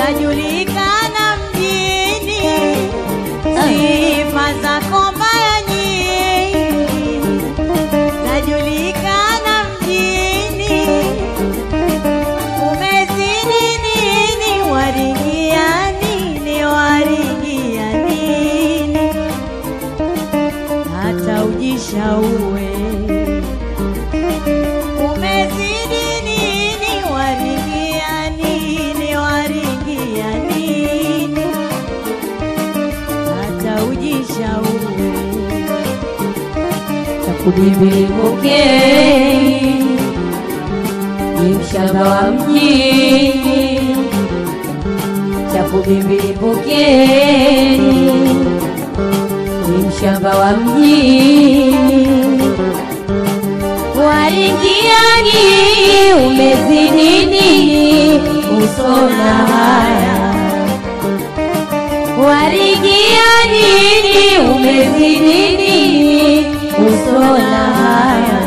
zajulikana mjini, sifa zako mbaya nyingi zajulikana mjini, umezidi nini, waringia nini, waringia nini, hata ujishaue umezidi nini, waringia nini, waringia nini, hata ujishaue Takudibibukeni ni mshamba wa mjini, Takudibibukeni ni mshamba wa mjini, waringiani umezidi nini, usona haya warigia nini umezidi nini usona haya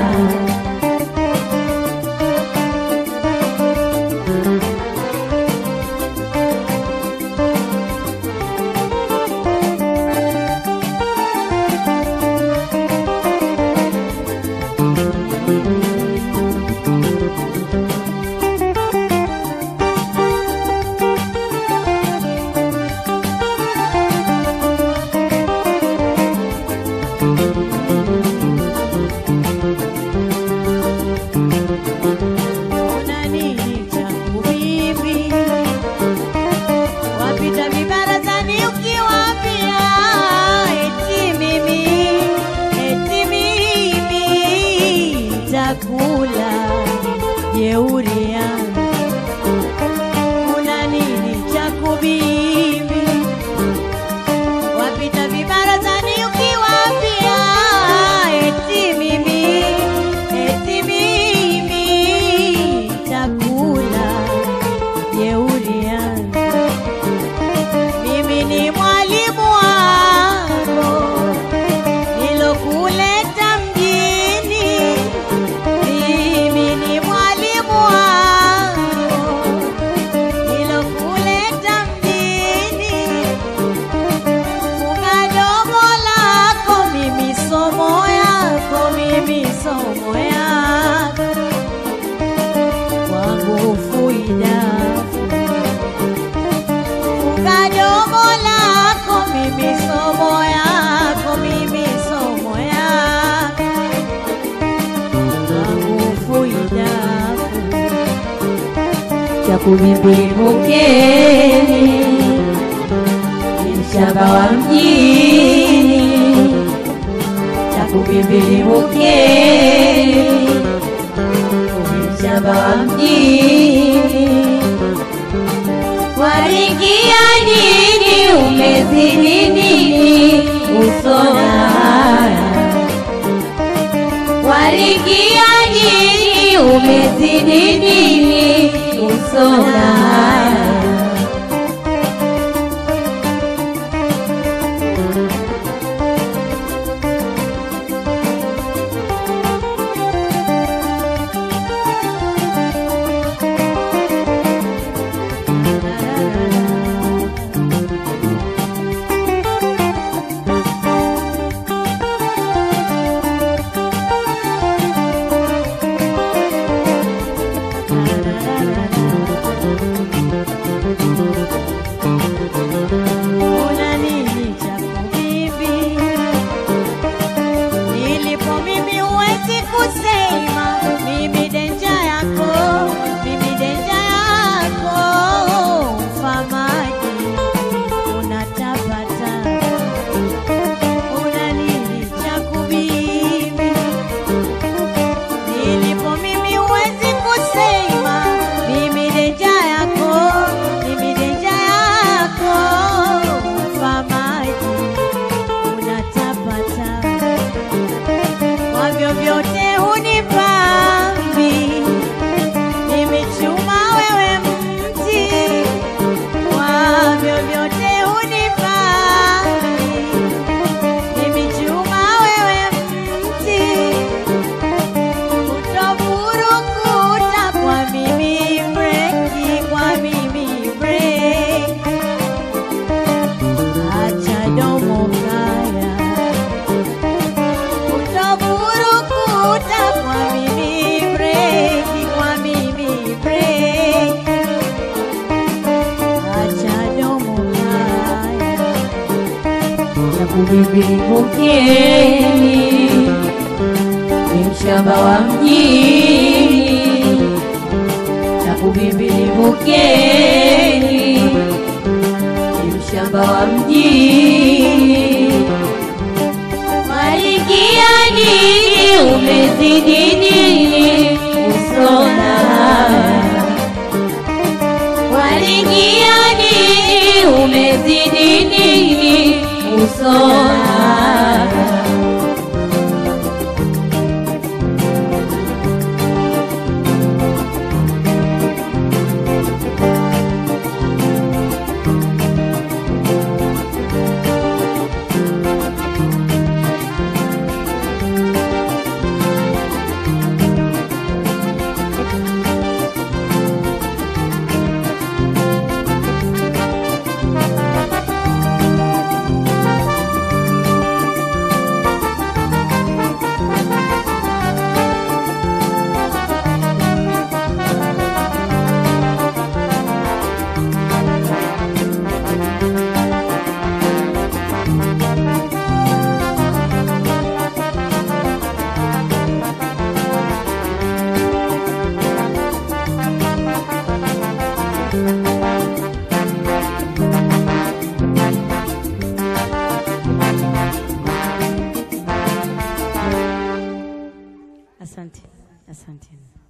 Una nini changu mimi? Wapita vibarazani ukiwaambia eti mimi, eti mimi takula jeuri yangu. Una nini changu mimi? Wapita vibarazani ukiwaambia eti mimi, eti mimi takula jeuri yangu. Mimi ni mwalimu wako nilokuleta mjini. Mimi ni mwalimu wako nilokuleta mjini. Funga domo lako, mimi somo yako, mimi somo yako kwangu fuidafu. Funga domo lako, mimi somo yako, mimi somo yako kwangu fuidafu. Takudibibukeni ni mshamba wa mjini, Takudibibukeni ni mshamba wa mjini, waringia nini umezidi nini usona haya warigia nini umezidi nini usona haya Una nini cha kubibi? Nilipo mimi huwezi kusema, mimi denja yako, mimi denja yako. Ubibilivukeni ni mshamba wa mjini na ubibilivukeni ni mshamba wa mjini Malikia nini umezidi nini usona Malikia nini umezidi nini usona Asante, asante.